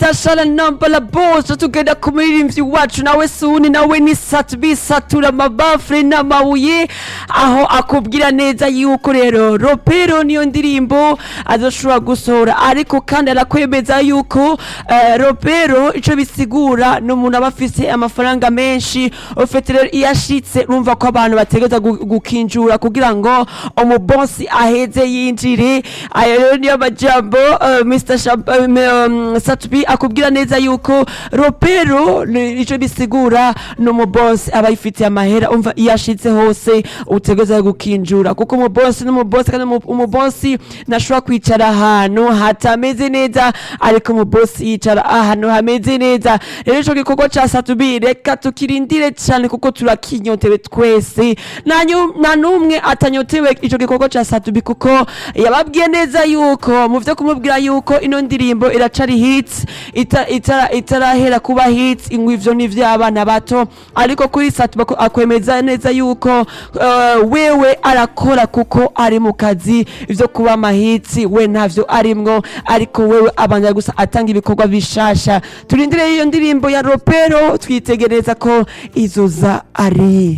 Natasha nambala boss tugenda ku muririmbyi wacu nawe suni nawe ni satubi satura amabafure n'amabuye aho akubwira neza yuko rero ropero niyo ndirimbo azoshobora gusohora ariko kandi arakwemeza yuko eh, ropero ico bisigura ni umuntu aba afise amafaranga menshi ufite rero iyo ashitse urumva ko abantu bategereza gu- gukinjura kugira ngo umubosi aheze yinjire ayo rero niyo majambo eh, Mr. Shab- eh, um, Satubi akubwira neza yuko ropero ni- ico bisigura ni umubosi aba yifitiye amahera umva iyo ashitse hose utegereza gukinjura kuko umubosi n'umubosi kandi umu- umubosi ntashobora kwicara ahantu hatameze neza ariko umubosi yicara ahantu hameze neza rero ico gikorwa ca Satubi reka tukirindire cane kuko turakinyotewe twese nta nyu- nta n'umwe atanyotewe ico gikorwa ca Satubi kuko yababwiye neza yuko mu vyo kumubwira yuko ino ndirimbo iracari hits ita- itara- itarahera kuba hits ingwi ivyo ni ivy'abana bato ariko kuri Satubi ako- akwemeza neza yuko eh, wewe arakora kuko ari mu kazi ivyo kuba amahitsi we ntavyo arimwo ariko wewe abanza gusa atanga ibikorwa bishasha turindire iyo ndirimbo ya ropero twitegereza ko izoza ari